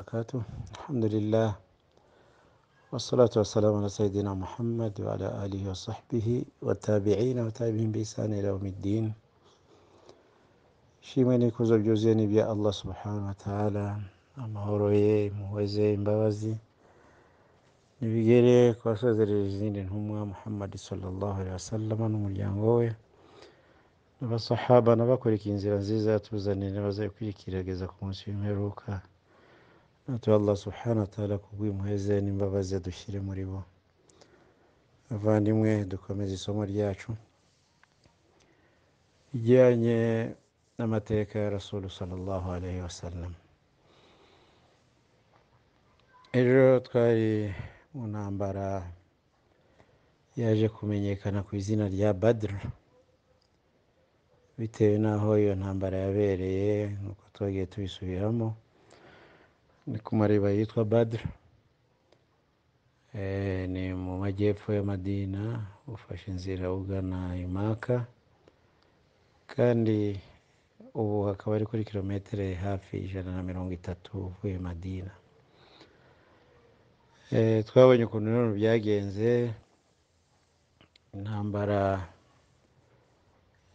وبركاته الحمد لله والصلاة والسلام على سيدنا محمد وعلى آله وصحبه والتابعين وتابعين بإحسان إلى يوم الدين ishimwe n'ikuzo byuzuye ni ibya allah subhanahu wa ta'ala amahoro ye impuhweze imbabazi nibigere ku basozereje izindi ntumwa muhammad sallallahu alaihi wasallam n'umuryango we n'abasahaba n'abakurikiye inzira nziza yatuzaniye n'abazayikurikirageza ku munsi w'imperuka natwe allah subhanahu wa ta'ala kubw'impuhweze n'imbabazi dushyire muri bo abavandimwe dukomeze isomo ryacu rijyanye n'amateka ya rasulu sallallahu alaihi wasallam ejo twari mu ntambara yaje kumenyekana ku izina rya badr bitewe n'aho iyo ntambara yabereye nk'uko twagiye tubisubiramo ni ku mariba yitwa badr Eh, ni mu majyepfo y'amadina ufashe inzira ugana imaka kandi ubu hakaba ari kuri kilometero hafi ijana na mirongo itatu uvuye madina Eh, twabonye ukuntu nanone byagenze intambara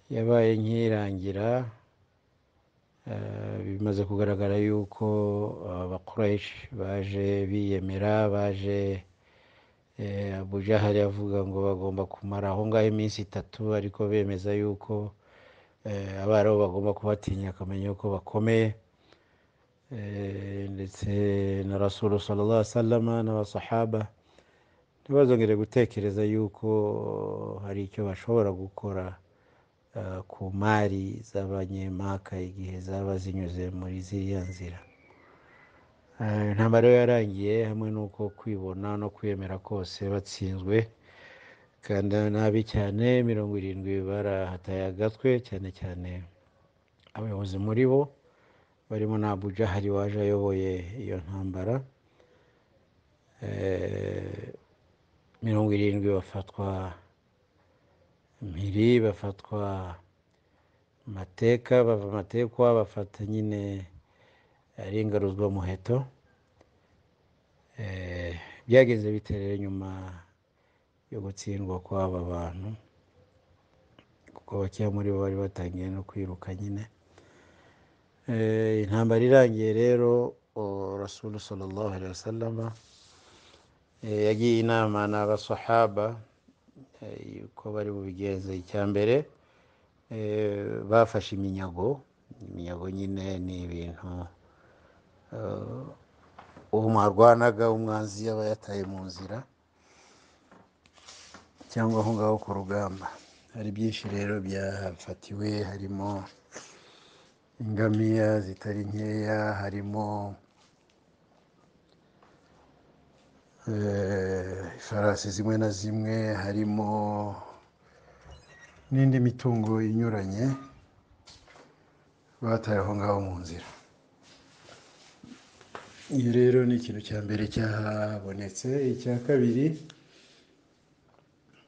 yabaye nk'irangira eh, bimaze kugaragara yuko abakoresha baje biyemera baje eh, Abu Jahali avuga ngo bagomba kumara aho ngaho iminsi itatu ariko bemeza yuko eh, abarabu bagomba kubatinya akamenya yuko bakomeye Eh, ndetse na rasulu sallallahu alaihi wasallam n'abasahaba ntibazongere gutekereza yuko hari icyo bashobora gukora eh, ku mari z'abanyemaka igihe zaba zinyuze muri ziriya nzira Eh, intambara yo yarangiye hamwe n'uko kwibona no kwiyemera kose batsinzwe kandi nabi cyane mirongo irindwi barahataye agatwe cyane cyane abayobozi muri bo barimo na Abu Jahali waje ayoboye iyo ntambara Eh, mirongo irindwi bafatwa mpiri bafatwa mateka bava matekwa bafata nyine ari ingaruzwa muheto Eh, byageze bite rero nyuma yo gutsindwa kw'aba bantu kuko bakeya muri bo bari batangiye no kwiruka nyine Eh, intambara irangiye rero o, rasulu sallallahu alaihi wasallam eh, yagiye inama n'abasahaba eh, yuko bari bubigenze icya mbere eh, bafashe iminyago iminyago nyine ni ibintu eh, uwo mwarwanaga umwanzi yaba yataye mu nzira cyangwa aho ngaho ku rugamba hari byinshi rero byafatiwe harimo ingamiya zitari nkeya harimo eh, ifarasi zimwe na zimwe harimo n'indi mitungo inyuranye bataye aho ngaho mu nzira iyo rero ni ikintu cya mbere cyahabonetse icya kabiri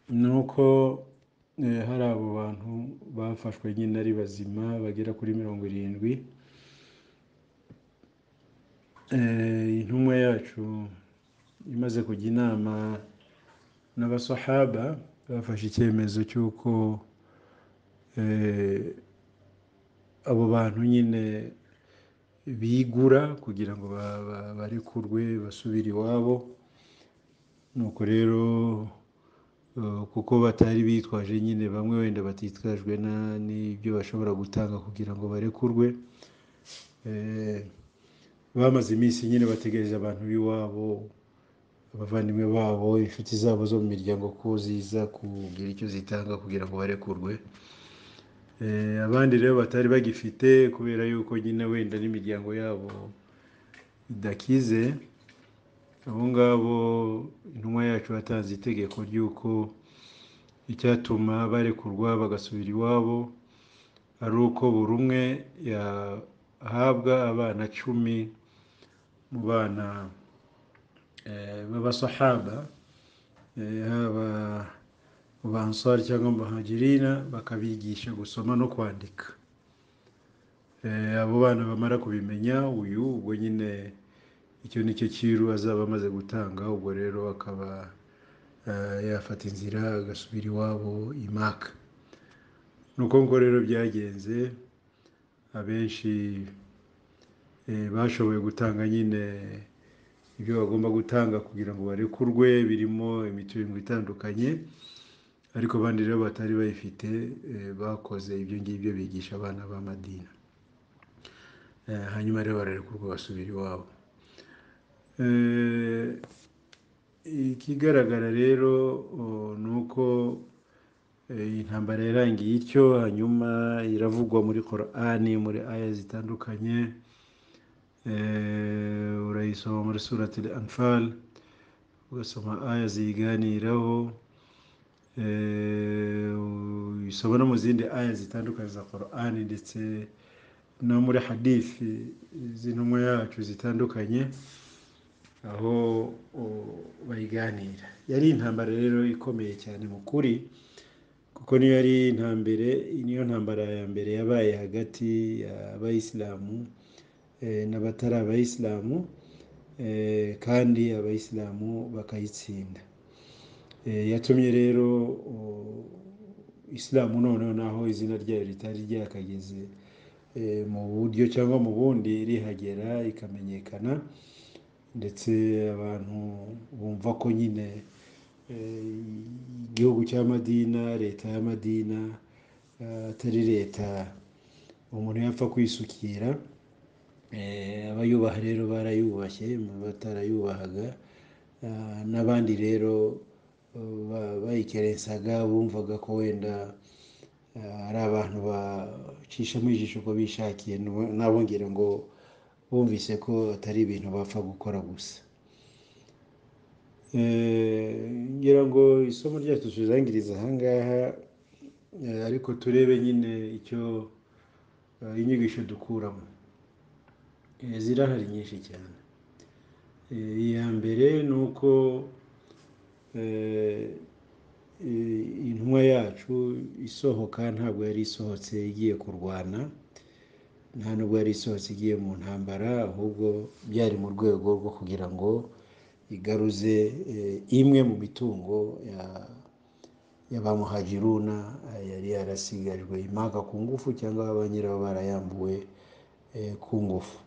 ni uko eh, hari abo bantu bafashwe nyine ari bazima bagera kuri mirongo irindwi Eh, intumwa yacu imaze kujya inama n'abasahaba bafashe icyemezo cy'uko eh, abo bantu nyine bigura kugira ngo ba- ba- barekurwe basubire iwabo nuko rero eh, kuko batari bitwaje nyine bamwe wenda batitwajwe na- n'ibyo bashobora gutanga kugira ngo barekurwe Eh, bamaze iminsi nyine bategereje abantu b'iwabo abavandimwe babo inshuti zabo zo mu miryango ko ziza kugira icyo zitanga kugira ngo barekurwe Eh, abandi rero batari bagifite kubera yuko nyine wenda n'imiryango yabo idakize abo ngabo intumwa yacu yatanze itegeko ry'uko icyatuma barekurwa bagasubira iwabo ari uko buri umwe yahabwa abana cumi mu bana eh, b'abasahaba eh, haba mu bansari cyangwa mu bahagirina bakabigisha gusoma no kwandika Eh, abo bana bamara kubimenya uyu ubwo nyine icyo ni cyo cyiru azaba amaze gutanga ubwo rero akaba eh, yafata inzira agasubira iwabo i maka ni uko ngo rero byagenze abenshi eh, bashoboye gutanga nyine ibyo bagomba gutanga kugira ngo barekurwe birimo imitungo itandukanye ariko abandi rero batari bayifite eh, bakoze ibyo ngibyo bigisha abana b'amadini Eh, hanyuma rero bararekurwa basubira iwabo Eh, ikigaragara rero o, ni uko eh, intambara yarangiye ityo hanyuma iravugwa muri korani muri aya zitandukanye Eh, urayisoma muri surati anfal ugasoma aya ziyiganiraho Eh, uyisoma no mu zindi aya zitandukanye za korani ndetse no muri hadithi z'intumwa yacu zitandukanye aho o- bayiganira yari intambara rero ikomeye cyane mu kuri kuko niyo yari intambere niyo ntambara ya mbere yabaye hagati y'abayisilamu eh, n'abatari abayisilamu eh, kandi abayisilamu bakayitsinda Eh, yatumye rero o- isilamu noneho naho izina ryayo ritari ryakageze eh, mu buryo cyangwa mu bundi rihagera ikamenyekana ndetse abantu bumva ko nyine eh, igihugu cy'amadina leta y'amadina eh, atari leta umuntu yapfa kwisukira Eh, abayubaha rero barayubashye mu batarayubahaga Ah, n'abandi rero ba- bayikerensaga bumvaga ko wenda ah, ari abantu bacishamo ijisho uko bishakiye nu- nabo ngira ngo bumvise ko atari ibintu bapfa gukora gusa Eh, ngira ngo isomo ryacu tuzangiriza ahangaha eh, ariko turebe nyine icyo eh, inyigisho dukuramo Eh, zirahari nyinshi cyane Eh, iya mbere ni uko eh, eh, intumwa yacu isohoka ntabwo yari isohotse igiye kurwana nta nubwo yari isohotse igiye mu ntambara ahubwo byari mu rwego rwo kugira ngo igaruze eh, imwe mu mitungo ya- y'abamuhajiruna eh, yari yarasigarijwe imaka ku ngufu cyangwa ba nyirayo barayambuwe eh, ku ngufu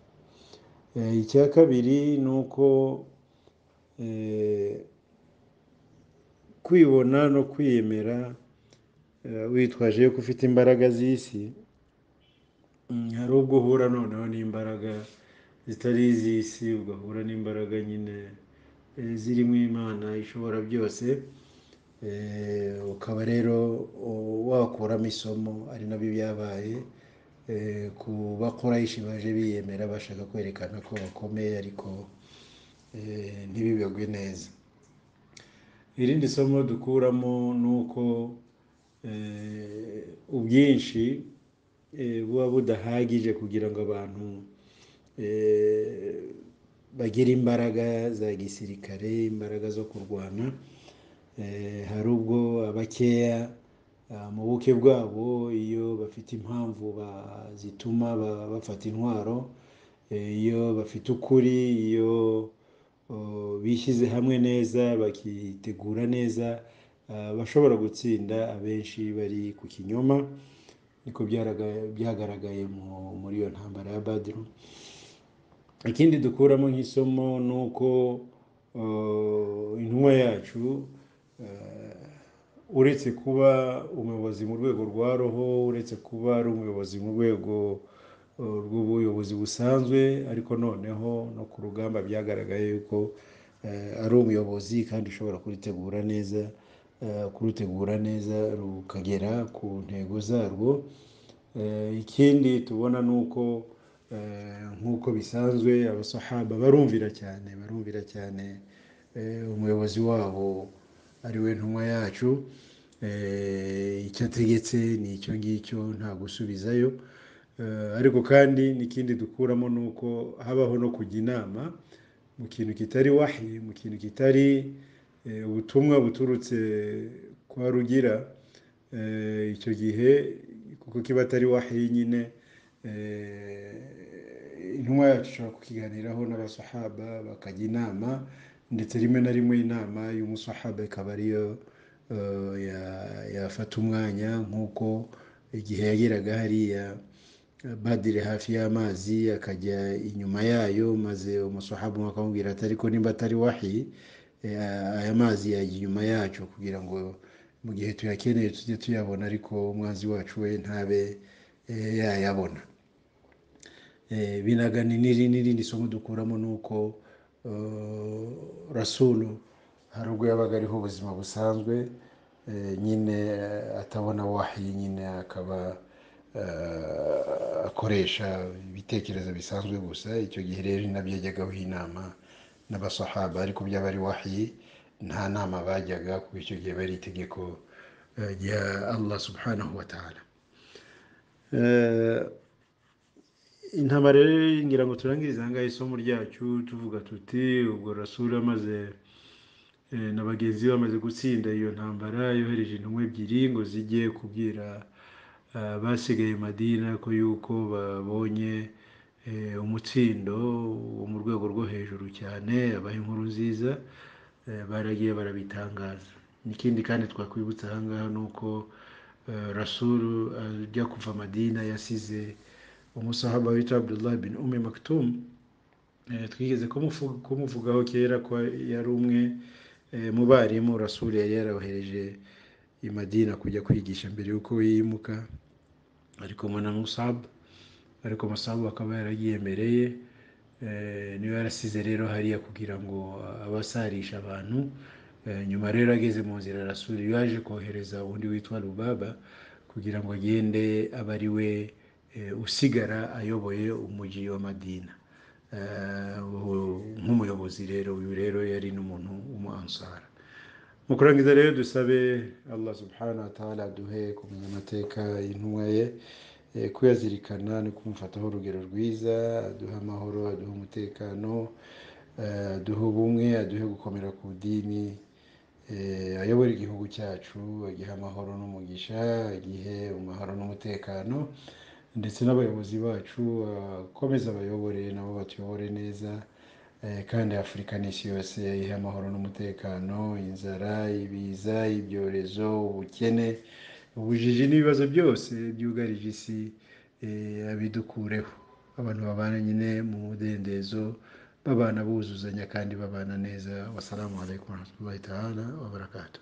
Eh, icya kabiri ni uko eh, kwibona no kwiyemera eh, witwaje ko ufite imbaraga z'isi mm, hari ubwo uhura noneho n'imbaraga zitari iz'isi ugahura n'imbaraga nyine eh, zirimo imana ishobora byose eh, ukaba rero u- wakuramo isomo ari nabyo byabaye eh, ku bakorayishi baje biyemera bashaka kwerekana ko bakomeye ariko eh, ntibibagwe neza irindi somo dukuramo ni uko eh, ubwinshi eh, buba budahagije kugira ngo abantu eh, bagire imbaraga za gisirikare imbaraga zo kurwana Eh, hari ubwo abakeya ah, mu buke bwabo iyo bafite impamvu ba- zituma ba- bafata intwaro eh, iyo bafite ukuri iyo oh, bishyize hamwe neza bakitegura neza ah, bashobora gutsinda abenshi bari ku kinyoma niko byaraga- byagaragaye mu- muri iyo ntambara ya badiru ikindi dukuramo nk'isomo ni uko uh, intumwa yacu uh, uretse kuba umuyobozi mu rwego rwa roho uretse kuba ari umuyobozi mu rwego uh, rw'ubuyobozi busanzwe ariko noneho no ku rugamba byagaragaye yuko uh, ari umuyobozi kandi ushobora kurutegura neza uh, kurutegura neza rukagera ku ntego zarwo Eh, ikindi tubona ni uko eh, nk'uko bisanzwe abasahaba barumvira cyane barumvira cyane eh, umuyobozi wabo ari we ntumwa yacu Eh, icyo ategetse ni icyo ngicyo nta gusubizayo Eh, ariko kandi n'ikindi dukuramo ni uko habaho no kujya inama mu kintu kitari wahi mu kintu kitari eh, ubutumwa buturutse kwa rugira Eh, icyo gihe kuko kiba atari wahi nyine eh, intumwa yacu ishobora kukiganiraho n'abasahaba bakajya inama ndetse rimwe na rimwe inama y'umusahaba ikaba ariyo eh, ya- yafata umwanya nk'uko igihe yageraga hariya badire hafi y'amazi akajya inyuma yayo maze umusahaba umwe akamubwira ati ariko nimba atari wahi eh, aya mazi yajya inyuma yacu kugira ngo mu gihe tuyakeneye tujye tuyabona ariko umwanzi wacu we ntabe eh, yayabona Eh, binagana n'iri- n'irindi somo dukuramo ni uko eh, rasulu hari ubwo yabaga ariho ubuzima busanzwe eh, nyine eh, atabona wahi nyine akaba eh, akoresha ibitekerezo bisanzwe gusa icyo gihe rero ni nabyo yajyagaho inama n'abasahaba ariko byaba ari wahi nta nama bajyaga kuko icyo gihe bari itegeko eh, rya allah subhanahu wa ta'ala Eh, intama rero ngira ngo turangirize aha ngaha isomo ryacu tuvuga tuti ubwo rasura amaze eh, na bagenzi be bamaze gutsinda iyo ntambara yohereje intumwa ebyiri ngo zijye kubwira eh, basigaye madina ko yuko babonye eh, umutsindo wo mu rwego rwo hejuru cyane abaha inkuru nziza eh, baragiye barabitangaza ikindi kandi twakwibutsa aha ngaha ni uko eh, rasuru ajya kuva madina yasize umusahaba witwa abdullah bin ume maktum Eh, twigeze kumufu- kumuvugaho kera ko yari umwe eh, mu barimu rasuri yari yarabohereje i madina kujya kwigisha mbere y'uko yimuka ariko mbona musabu ariko musabu akaba yaragiye mbere ye eh, niwe yarasize rero hariya kugira ngo abasarishe abantu Eh, nyuma rero ageze mu nzira rasuri yaje kohereza undi witwa rubaba kugira ngo agende abe ari we eh, usigara ayoboye umujyi wa madina Eh, ubu- nk'umuyobozi rero uyu rero yari n'umuntu w'umuansara mu kurangiza rero dusabe allah subhanahu wa ta'ala duhe kumenya amateka y'intumwa ye eh, kuyazirikana no kumufataho urugero rwiza aduhe amahoro aduhe umutekano eh, aduhe ubumwe aduhe gukomera ku dini eh, ayobore igihugu cyacu agihe amahoro n'umugisha agihe amahoro n'umutekano ndetse n'abayobozi bacu akomeze abayobore nabo batuyobore neza eh, kandi afurika n'isi yose ihe amahoro n'umutekano inzara ibiza ibyorezo ubukene ubujiji n'ibibazo byose byugarije isi eh, abidukureho abantu babana nyine mu mudendezo babana buzuzanya kandi babana neza wasalamu alaikum warahmatullahi taala wabarakatuh